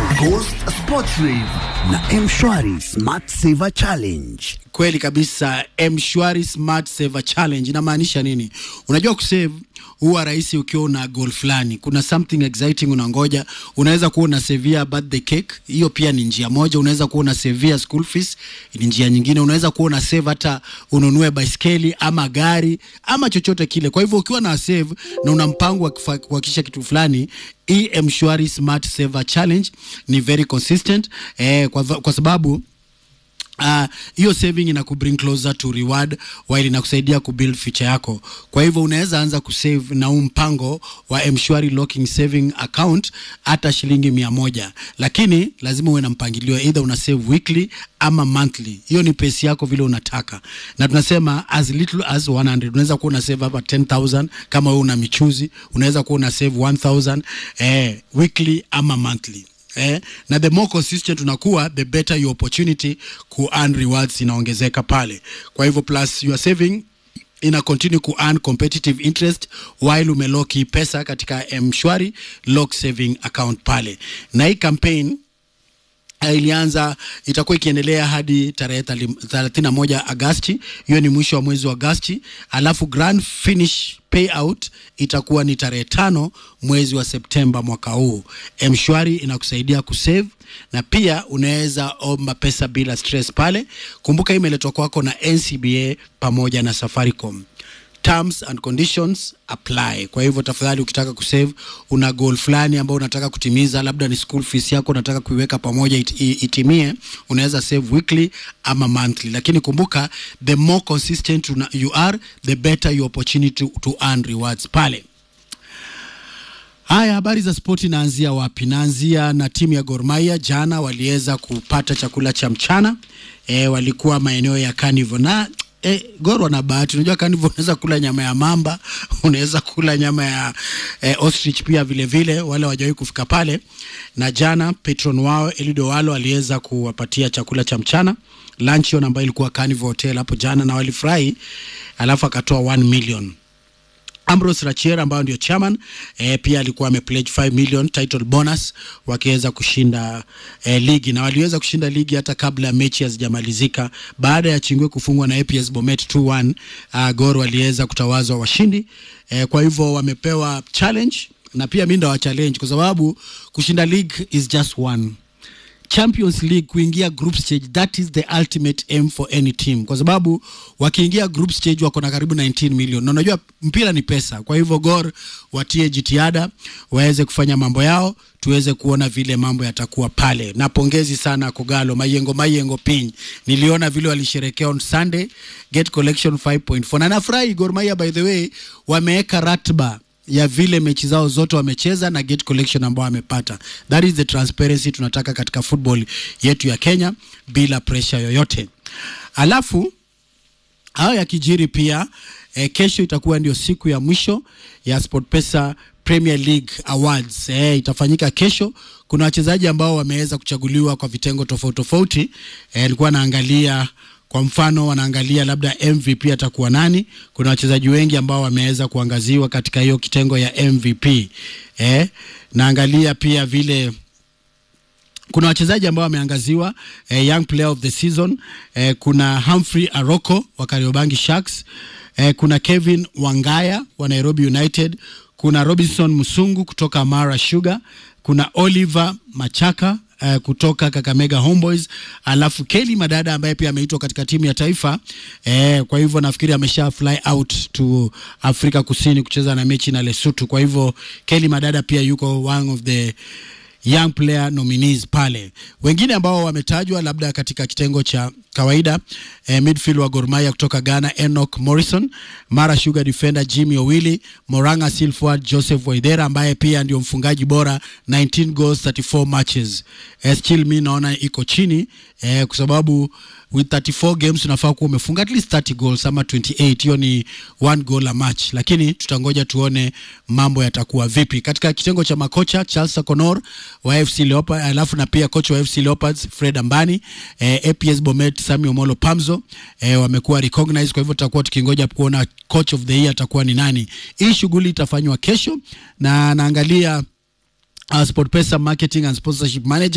Ghost Sports Rave na Mshwari Smart Saver Challenge. Kweli kabisa, Mshwari Smart Saver Challenge inamaanisha nini? Unajua kusave huwa rahisi ukiwa una goal fulani, kuna something exciting unangoja. Unaweza kuwa unasevia birthday cake, hiyo pia ni njia moja. Unaweza kuwa unasevia school fees, ni njia nyingine. Unaweza kuwa una save hata ununue baiskeli ama gari ama chochote kile. Kwa hivyo ukiwa na save na una mpango wa kufa- kuhakikisha kitu fulani hii Mshwari Smart Saver Challenge ni very consistent eh, kwa, kwa sababu Ah, hiyo saving ina kubring closer to reward while inakusaidia kubuild future yako. Kwa hivyo unaweza anza kusave na huu mpango wa Mshwari locking saving account hata shilingi mia moja, lakini lazima uwe na mpangilio, either una save weekly ama monthly. Hiyo ni pesi yako vile unataka, na tunasema as little as 100. Unaweza kuwa una save hapa 10000 kama wewe una michuzi, unaweza kuwa una save 1000 eh, weekly ama monthly eh, na the more consistent unakuwa the better your opportunity ku earn rewards inaongezeka pale. Kwa hivyo plus you are saving ina continue ku earn competitive interest while umelock hii pesa katika mshwari lock saving account pale, na hii campaign Uh, ilianza itakuwa ikiendelea hadi tarehe thelathini na moja Agasti. Hiyo ni mwisho wa mwezi wa Agasti, alafu grand finish payout itakuwa ni tarehe tano mwezi wa Septemba mwaka huu. Mshwari inakusaidia kusave na pia unaweza omba pesa bila stress pale. Kumbuka hii imeletwa kwako na NCBA pamoja na Safaricom. Terms and conditions apply. Kwa hivyo tafadhali, ukitaka kusave, una goal fulani ambao unataka kutimiza, labda ni school fees yako unataka kuiweka pamoja it, it, itimie, unaweza save weekly ama monthly, lakini kumbuka the more consistent una, you are the better your opportunity to, to earn rewards pale. Haya, habari za spoti naanzia wapi? Naanzia na timu ya Gor Mahia. Jana waliweza kupata chakula cha mchana e, walikuwa maeneo ya Carnival na E, Gor wana bahati. Unajua Carnival unaweza kula nyama ya mamba, unaweza kula nyama ya e, ostrich pia vile vile, wale wajawahi kufika pale. Na jana patron wao Elido Walo aliweza kuwapatia chakula cha mchana luncheon, ambayo ilikuwa Carnival Hotel hapo jana, na walifurahi, alafu akatoa 1 million Ambrose Rachier ambayo ndio chairman eh, pia alikuwa amepledge 5 million title bonus wakiweza kushinda eh, ligi na waliweza kushinda ligi hata kabla ya mechi hazijamalizika. Baada ya Chingwe kufungwa na APS Bomet 2-1, uh, Gor waliweza kutawazwa washindi eh, kwa hivyo wamepewa challenge na pia mimi ndo wa challenge kwa sababu kushinda league is just one Champions League kuingia group stage, that is the ultimate aim for any team, kwa sababu wakiingia group stage wako na karibu 19 million, na unajua mpira ni pesa. Kwa hivyo Gor watie jitihada waweze kufanya mambo yao, tuweze kuona vile mambo yatakuwa pale. Na pongezi sana Kogalo Mayengo Mayengo Piny, niliona vile walisherekea on Sunday get collection 5.4 na nafurahi. Gor Mahia by the way wameweka ratiba ya vile mechi zao zote wamecheza na gate collection ambao wamepata. That is the transparency tunataka katika football yetu ya Kenya bila pressure yoyote. Alafu hayo yakijiri pia eh, kesho itakuwa ndio siku ya mwisho ya SportPesa Premier League Awards. Eh, itafanyika kesho. Kuna wachezaji ambao wameweza kuchaguliwa kwa vitengo tofauti tofauti. Eh, alikuwa naangalia kwa mfano wanaangalia labda MVP atakuwa nani. Kuna wachezaji wengi ambao wameweza kuangaziwa katika hiyo kitengo ya MVP. Eh, naangalia pia vile kuna wachezaji ambao wameangaziwa eh, young player of the season eh, kuna Humphrey Aroko wa Kariobangi Sharks eh, kuna Kevin Wangaya wa Nairobi United, kuna Robinson Musungu kutoka Mara Sugar, kuna Oliver Machaka uh, kutoka Kakamega Homeboys, alafu Kelly Madada ambaye pia ameitwa katika timu ya taifa eh, kwa hivyo nafikiri amesha fly out to Afrika Kusini kucheza na mechi na Lesotho. Kwa hivyo Kelly Madada pia yuko one of the young player nominees pale. Wengine ambao wametajwa labda katika kitengo cha kawaida eh, midfield wa Gor Mahia kutoka Ghana Enoch Morrison, Mara Sugar defender Jimmy Owili, Moranga Seal forward Joseph Waidera ambaye pia ndio mfungaji bora 19 goals 34 matches. Eh, still mi naona iko chini eh, kwa sababu with 34 games unafaa kuwa umefunga at least 30 goals ama 28. Hiyo ni one goal a match, lakini tutangoja tuone mambo yatakuwa vipi katika kitengo cha makocha. Charles Akonor wa FC Leopards, alafu na pia kocha wa FC Leopards Fred Ambani, eh, APS Bomet Sami Omolo Pamzo eh, wamekuwa recognized. Kwa hivyo tutakuwa tukingoja kuona coach of the year atakuwa ni nani. Hii shughuli itafanywa kesho na naangalia uh, SportPesa marketing and sponsorship manager